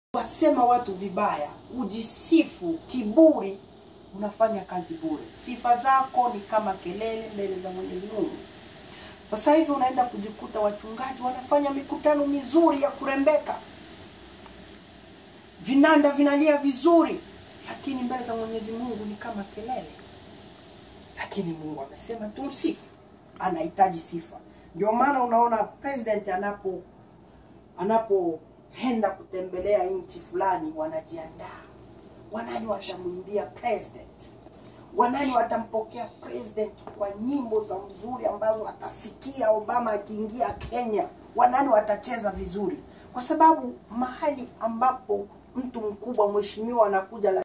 wasema watu vibaya, kujisifu, kiburi, unafanya kazi bure. Sifa zako ni kama kelele mbele za Mwenyezi Mungu. Sasa hivi unaenda kujikuta wachungaji wanafanya mikutano mizuri ya kurembeka, vinanda vinalia vizuri, lakini mbele za Mwenyezi Mungu ni kama kelele. Lakini Mungu amesema tumsifu, anahitaji sifa. Ndio maana unaona president anapo anapoenda kutembelea nchi fulani, wanajiandaa, wanani watamwimbia president, wanani watampokea president kwa nyimbo za mzuri ambazo atasikia Obama akiingia Kenya, wanani watacheza vizuri, kwa sababu mahali ambapo mtu mkubwa mheshimiwa anakuja